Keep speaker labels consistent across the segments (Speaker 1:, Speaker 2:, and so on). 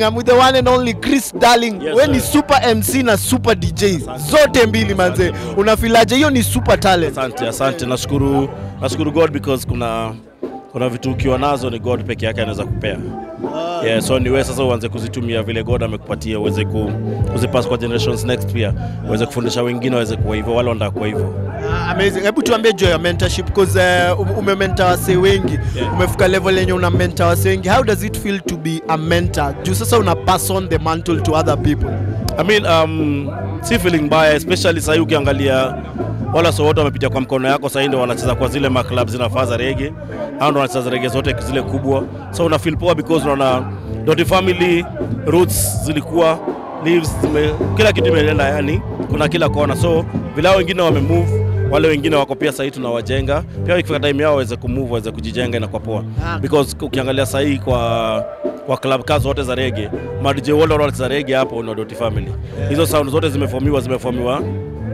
Speaker 1: I'm with the one and only Chris Darling.
Speaker 2: Yes,
Speaker 1: we ni
Speaker 2: sir.
Speaker 1: super MC na super DJ zote mbili manze. Unafilaje? Hiyo ni super talent.
Speaker 2: Asante, asante. Nashukuru, nashukuru God because kuna kuna vitu ukiwa nazo ni God peke yake anaweza kupea. Yeah, so ni wewe sasa uanze kuzitumia vile God amekupatia uweze ku, kuzipass kwa generations next pia uweze kufundisha wengine waweze kuwa hivyo wale wanataka kuwa hivyo.
Speaker 1: Ah, amazing. Hebu tuambie juu ya mentorship because uh, umementa wasee wengi.
Speaker 2: Yeah.
Speaker 1: Umefika level yenye una mentor wasee wengi. How does it feel to be a mentor? Juu sasa una pass on the mantle to other people.
Speaker 2: I mean, um, si feeling mbaya especially sahii ukiangalia wala so wote wamepitia kwa mkono yako sahii ndio wanacheza kwa zile maclub zinafaa za rege au ndio wanacheza rege zote zile kubwa so una feel poa because unaona Doti family roots zilikuwa leaves zime, kila kitu imeenda yani kuna kila kona so vile hao wengine wamemove wale wengine wako pia sahii tunawajenga pia ikifika time yao waweze kumove waweze kujijenga inakuwa poa
Speaker 1: Ah.
Speaker 2: because ukiangalia sahii kwa kwa club kazi zote za rege madj wale wanacheza rege hapo na Doti family hizo sound zote zimefomiwa zimefomiwa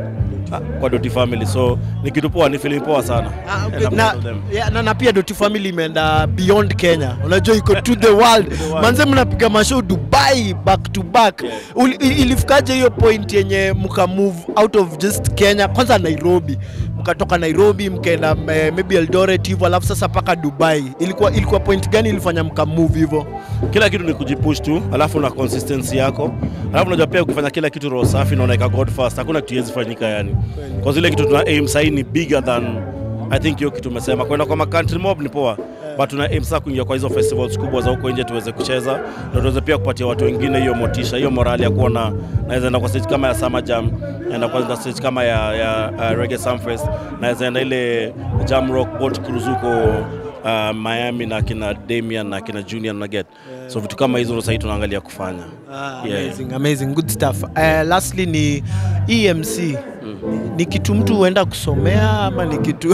Speaker 2: ah, kwa Doti family so ni kitu poa ni feeling poa sana
Speaker 1: Ah,
Speaker 2: And
Speaker 1: okay.
Speaker 2: I'm
Speaker 1: na,
Speaker 2: proud of them.
Speaker 1: yeah, na, na pia Doti family imeenda beyond Kenya, unajua iko to the world.
Speaker 2: world.
Speaker 1: Manze mnapiga mashow Dubai back to back.
Speaker 2: Yeah.
Speaker 1: Uli- i- Ilifikaje hiyo point yenye mka move out of just Kenya, kwanza Nairobi, mkatoka Nairobi mkaenda eh, maybe Eldoret hivyo, alafu sasa mpaka Dubai. Ilikuwa ilikuwa point gani ilifanya mka move hivyo?
Speaker 2: kila kitu ni kujipush tu alafu na consistency yako alafu unajua pia ukifanya kila kitu roho safi na unaweka god first hakuna kitu iwezi fanyika yani kwa zile kitu tuna aim sahii ni bigger than i think hiyo kitu umesema kwenda kwa country mob ni poa but tuna aim sasa kuingia kwa hizo festivals kubwa za huko nje tuweze kucheza na tuweze pia kupatia watu wengine hiyo motisha hiyo morali ya kuona naweza enda kwa stage kama ya Summer Jam naenda kwa stage kama ya, ya uh, Reggae Sumfest naweza enda ile Jam Rock Boat Cruise huko uh, Miami na kina Damian na kina Junior na get so vitu kama hizo ndo sahii tunaangalia kufanya
Speaker 1: Ah,
Speaker 2: Yeah.
Speaker 1: amazing, amazing, good stuff. Uh, lastly ni EMC ni kitu mtu huenda kusomea ama ni kitu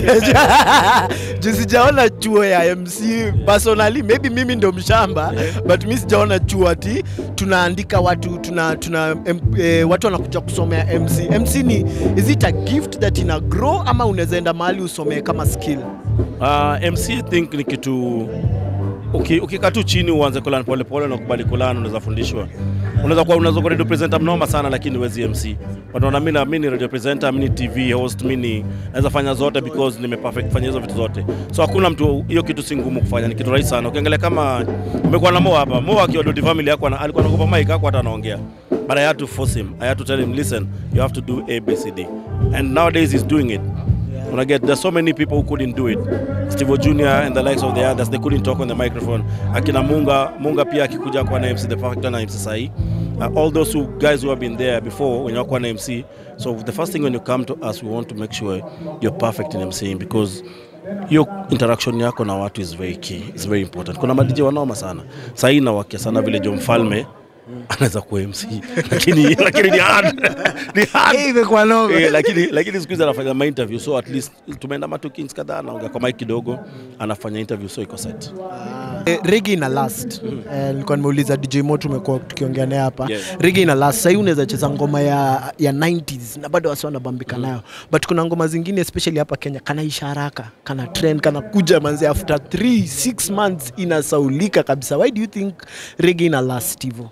Speaker 1: juu sijaona chuo ya MC personally, maybe mimi ndo mshamba but mi sijaona chuo ati tunaandika watu tuna, tuna em, eh, watu wanakuja kusomea MC. MC ni is it a gift that ina grow ama unaweza enda mahali usomee kama skill?
Speaker 2: Uh, MC I think ni kitu uki- ukikaa tu chini uanze kulan polepole na kubali kulan, unaweza fundishwa. Unaweza kuwa unaweza kuwa radio presenter mnoma sana, lakini huwezi MC. Wanaona mimi na mimi ni radio presenter, mimi ni TV host, mimi ni naweza fanya zote because nime perfect fanya hizo vitu zote. So hakuna mtu, hiyo kitu si ngumu kufanya, ni kitu rahisi sana. Ukiangalia kama umekuwa na Mo hapa, Mo akiwa Doti family yako ana- alikuwa anakupa mic yako hata anaongea. But I had to force him. I had to tell him, listen, you have to do A, B, C, D. And nowadays he's doing it. When I get there's so many people who couldn't do it. Steve Jr. and the likes of the others they couldn't talk on the microphone. Akina Munga, Munga pia akikuja kwa na MC the perfect na MC sahi. Uh, all those who guys who have been there before when you're na MC. So the first thing when you come to us we want to make sure you're perfect in MCing because hiyo interaction yako na watu is very key, it's very important. Kuna madj wanaoma sana sahii nawakia sana vile Jo Mfalme anaweza kuwa MC lakini lakini ni hard ni hard
Speaker 1: Imekuwa noma.
Speaker 2: Eh, lakini lakini siku hizi anafanya ma interview so at least tumeenda matukins kadhaa anaongea kwa mic kidogo anafanya interview so iko set
Speaker 1: Eh, Reggae ina last. Eh, nilikuwa nimeuliza DJ Mo tumekuwa tukiongea naye hapa.
Speaker 2: Yeah.
Speaker 1: Reggae ina last. Sasa unaweza cheza ngoma ya ya 90s na bado wasi wanabambika nayo. But kuna ngoma zingine especially hapa Kenya kanaisha haraka, kana trend, kana kuja manze after 3 6 months inasaulika kabisa. Why do you think reggae ina last hivyo?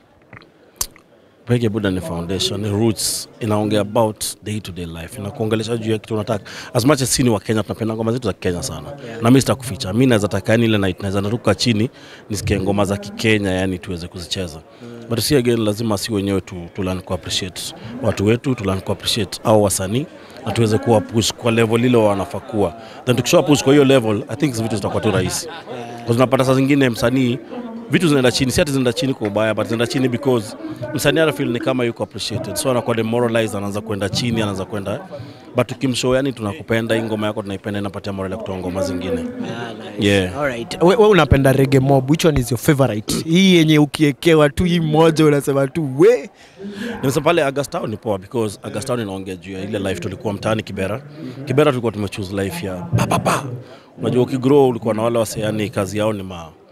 Speaker 2: Reggae Buddha ni foundation, ni roots, inaongea about day to day life, inakuongelesha juu ya kitu unataka. As much as sini wa Kenya tunapenda ngoma zetu za Kenya sana. Na mimi sitakuficha. Mimi naweza taka yani ile night naweza naruka chini nisikie ngoma za Kikenya yani tuweze kuzicheza. But si again lazima si wenyewe tu, tu learn ku appreciate watu wetu, tu learn ku appreciate au wasanii na tuweze kuwa push kwa level ile wanafaa kuwa. Then tukisha push kwa hiyo level, I think vitu zitakuwa tu rahisi. Kwa unapata saa zingine msanii vitu zinaenda chini, si ati zinaenda chini kwa ubaya, but zinaenda chini because msanii ana feel ni kama yuko appreciated, so anakuwa demoralized, anaanza kwenda chini, anaanza kwenda but ukimshow, yani tunakupenda hii ngoma yako tunaipenda, inapatia morale ya kutoa ngoma zingine. Yeah.
Speaker 1: Alright. We, we unapenda reggae mob. Which one is your favorite? Hii yenye ukiekewa tu hii moja unasema tu we.
Speaker 2: Nimesema pale Agastao ni poa because Agastao inaongea juu ya ile life tulikuwa mtaani Kibera. Kibera tulikuwa tumechoose life ya pa pa pa. Unajua ukigrow ulikuwa na wale wase yani kazi yao ni ma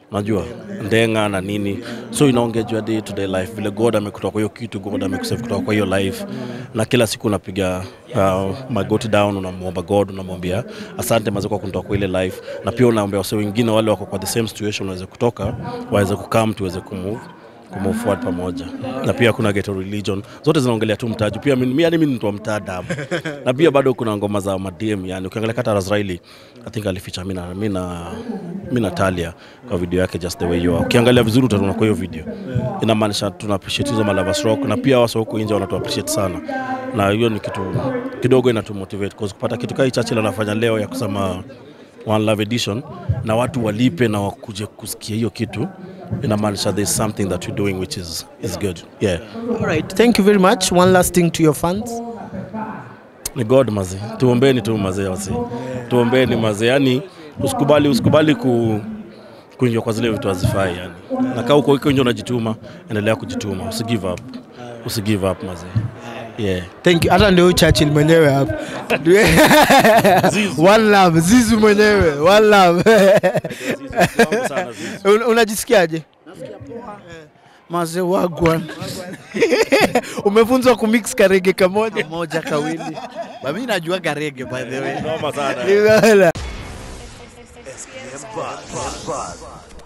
Speaker 2: unajua ndenga na nini so inaongejwa day to day life vile god amekutoa kwa hiyo kitu god amekusave kutoka kwa hiyo life na kila siku unapiga uh, magoti down unamwomba god unamwambia asante maze kwa kunitoa kwa ile life na pia unaombea wase wengine wale wako kwa the same situation waweze kutoka waweze kukam tuweze kumove kumove forward pamoja na pia kuna ghetto religion zote zinaongelea tu mtaji pia mimi yani mimi ni mtu wa mtaa damu na pia bado kuna ngoma za madem yani ukiangalia kata Razraili I think alificha mimi na mimi na mimi na Talia kwa video yake just the way you are ukiangalia vizuri utaona kwa hiyo video inamaanisha tuna appreciate hizo malavas rock na pia wasa huko nje wanatu appreciate sana na hiyo ni kitu kidogo inatumotivate cause kupata kitu kai Churchill anafanya leo ya kusema One Love Edition na watu walipe na wakuje kusikia hiyo kitu inamaanisha there's something that you're doing which is, is good yeah
Speaker 1: All right, thank you very much. One last thing to your fans.
Speaker 2: ni god maze tuombeni tu mazee wasi tuombeni mazee yani usikubali usikubali ku kuingia kwa zile vitu hazifai yani na kaa uko uko nje unajituma endelea kujituma usi give up usi give up mazee yeah
Speaker 1: Thank you. Hata ndio Churchill mwenyewe hapa. One love, Zizu mwenyewe. One love. Un- Unajisikiaje?
Speaker 3: Mazee wagwan
Speaker 1: Umefunzwa kumix karege kamoja.
Speaker 3: moja kawili. Mimi najua garege by the way.
Speaker 2: noma sana
Speaker 1: Nimeona.
Speaker 4: SPM Buzz.